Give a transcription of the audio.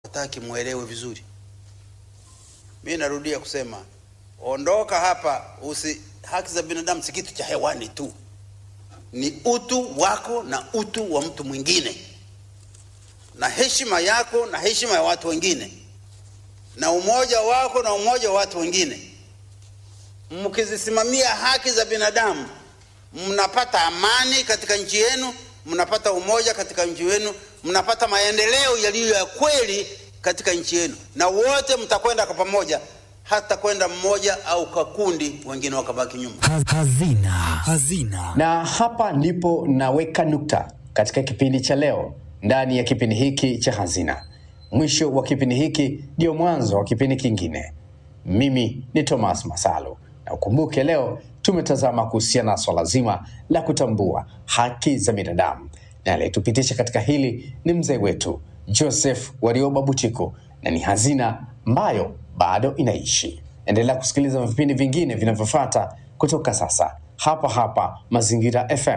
hataki mwelewe vizuri. Mi narudia kusema, ondoka hapa, usi haki za binadamu si kitu cha hewani tu, ni utu wako na utu wa mtu mwingine, na heshima yako na heshima ya watu wengine, na umoja wako na umoja wa watu wengine. Mkizisimamia haki za binadamu, mnapata amani katika nchi yenu, mnapata umoja katika nchi yenu, mnapata maendeleo yaliyo ya kweli katika nchi yenu, na wote mtakwenda kwa pamoja, hata kwenda mmoja au kakundi, wengine wakabaki nyuma. Hazina. Hazina. Na hapa ndipo naweka nukta katika kipindi cha leo ndani ya kipindi hiki cha Hazina. Mwisho wa kipindi hiki ndio mwanzo wa kipindi kingine. Mimi ni Thomas Masalu, na ukumbuke leo tumetazama kuhusiana na swala zima la kutambua haki za binadamu, na aliyetupitisha katika hili ni mzee wetu Joseph Warioba Butiku, na ni hazina ambayo bado inaishi. Endelea kusikiliza vipindi vingine vinavyofuata kutoka sasa hapa hapa Mazingira FM